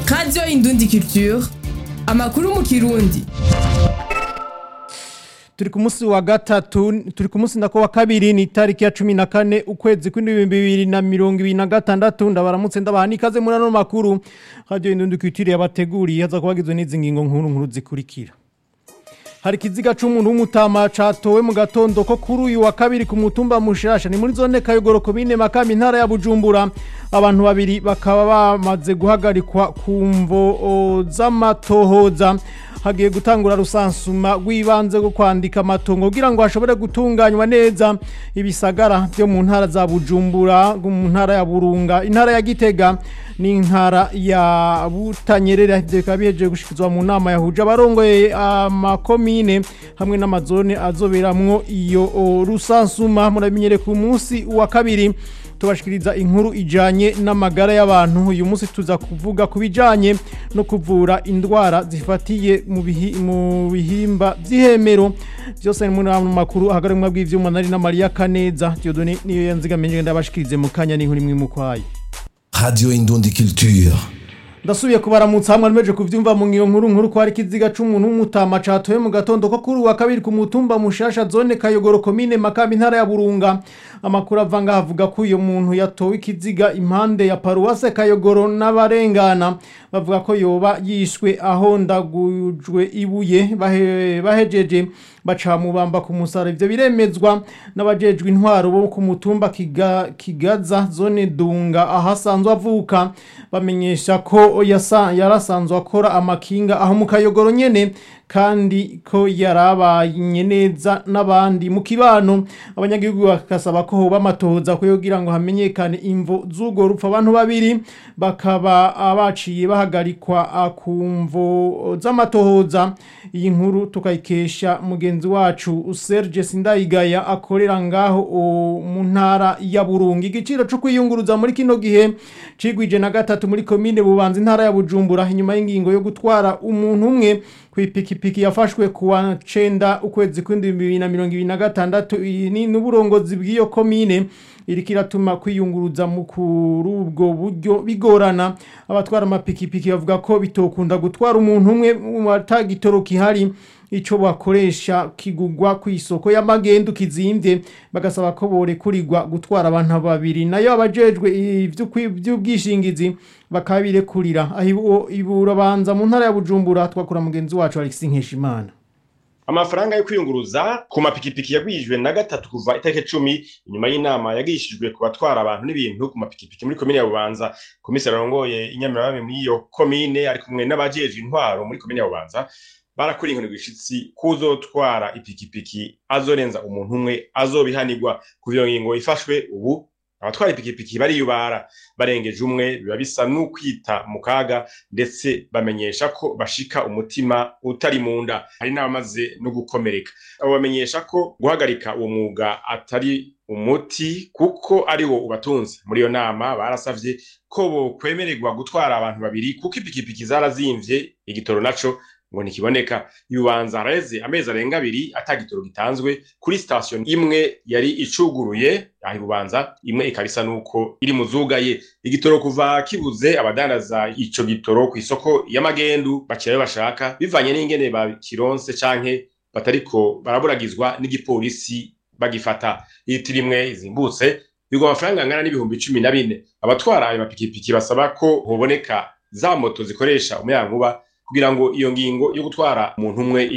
radiyo indundi culture amakuru mu kirundi turi ku munsi wa gatatu turi ku munsi ndako wa kabiri ni itariki ya cumi na kane ukwezi kw'indwi bibiri na mirongo ibiri na gatandatu ndabaramutse ndabaha n'ikaze muri ano makuru radiyo indundi culture yabateguriye haza kubagizwe n'izi ngingo nkuru nkuru zikurikira hari ikiziga c'umuntu w'umutama catowe mu gatondo ko kuri uyu wa kabiri ku mutumba mushasha ni muri zone kayogoro komine makamba intara ya bujumbura abantu babiri bakaba bamaze guhagarikwa ku mvo z'amatohoza hagiye gutangura rusansuma rw'ibanze rwo kwandika amatongo kugira ngo hashobore gutunganywa neza ibisagara byo mu ntara za bujumbura mu ntara ya burunga intara ya gitega n'intara ya butanyerera bikaba bihejeje gushikizwa mu nama yahuje abarongoye amakomine hamwe n'amazone azoberamwo iyo rusansuma muramenyere ku munsi wa kabiri tubashikiriza inkuru ijanye n'amagara y'abantu uyu munsi tuza kuvuga ku bijanye no kuvura indwara zifatiye mu bihi- mu bihimba vy'ihemero byose ni muri ano makuru ahagarimwa bw'ivyuma nari na Maria Kaneza Dieudonné niyo yanzigamenye ndabashikirize mu kanya n'inkuru imwe mu kwayo Radio Indundi Culture. ndasubiye kubaramutsa hamwe nimeje kuvyumva mu ngiyo nkuru nkuru ko hari ikiziga c'umuntu w'umutama catoye mu gatondo ko kuri uwa kabiri ku mutumba mushasha zone kayogoro komine makamba intara ya burunga amakuru avanga havuga ko uyo muntu yatowe ikiziga impande ya paruwase kayogoro n'abarengana bavuga ko yoba yishwe ahondagujwe ibuye bahe- bahejeje baca mubamba ku musara ivyo biremezwa n'abajejwe intwaro bo ku mutumba Kiga- kigaza zone dunga ahasanzwe avuka bamenyesha ko yasa- yarasanzwe akora amakinga aho mu kayogoro nyene kandi ko yarabanye neza n'abandi mu kibano abanyagihugu bakasaba ko hoba amatohoza kugira ngo hamenyekane imvo z'urwo rupfu abantu babiri bakaba baciye bahagarikwa ah, ku mvo z'amatohoza iyi nkuru tukayikesha mugenzi wacu Serge Sindayigaya akorera ngaho o, mu ntara ya Burunga igiciro cyo kwiyunguruza muri kino gihe cigwije na gatatu muri komine bubanza intara ya Bujumbura inyuma y'ingingo yo gutwara umuntu umwe kw'ipikipiki yafashwe kuwa cenda ukwezi kw'indwi bibiri na mirongo ibiri na gatandatu iyi ni n'uburongozi bw'iyo komine iriko iratuma kwiyunguruza mu kuri ubwo buryo bigorana abatwara amapikipiki bavuga ko bitokunda gutwara umuntu umwe mu atagitoro kihari ico bakoresha kigugwa ku isoko y'amagendu kizimvye bagasaba ko borekurirwa gutwara abantu babiri nayo abajejwe ivy'ukwi- ivy'ubwishingizi bakabirekurira aho iburabanza mu ntara ya Bujumbura twakura mugenzi wacu Alexis Nkeshimana amafaranga yo kwiyunguruza ku mapikipiki yagwijwe na gatatu kuva itariki cumi inyuma y'inama yagishijwe ku batwara abantu n'ibintu ku mapikipiki muri komine ya bubanza komiseri arongoye inyamirabami muri iyo komine ari kumwe n'abajejwe intwaro muri komine ya bubanza barakora inkoni gwishitsi kuzotwara ipikipiki azorenza umuntu umwe azobihanirwa ku iyo ngingo ifashwe ubu abatwara ipikipiki bariyubara barengeje umwe biba bisa n'ukwita mu kaga ndetse bamenyesha ko bashika umutima utari mu nda hari n'abamaze no gukomereka abo bamenyesha ko guhagarika uwo mwuga atari umuti kuko ari wo ubatunze muri iyo nama barasavye ko bokwemererwa gutwara abantu babiri kuko ipikipiki zarazimvye igitoro naco ngo ntikiboneka yubanza haraheze amezi arenga abiri ata gitoro gitanzwe kuri sitasiyo imwe yari icuguruye aho ibubanza imwe ikaba isa n'uko iri mu zugaye igitoro kuva kibuze abadandaza ico gitoro ku isoko y'amagendu bakirayo bashaka bivanye n'ingene bakironse canke batariko baraburagizwa n'igipolisi bagifata litiro imwe izimbutse bigwa amafaranga angana n'ibihumbi cumi na bine abatwara ayo mapikipiki basaba ko hoboneka za moto zikoresha umuyagankuba kugira ngo iyo ngingo yo gutwara umuntu umwe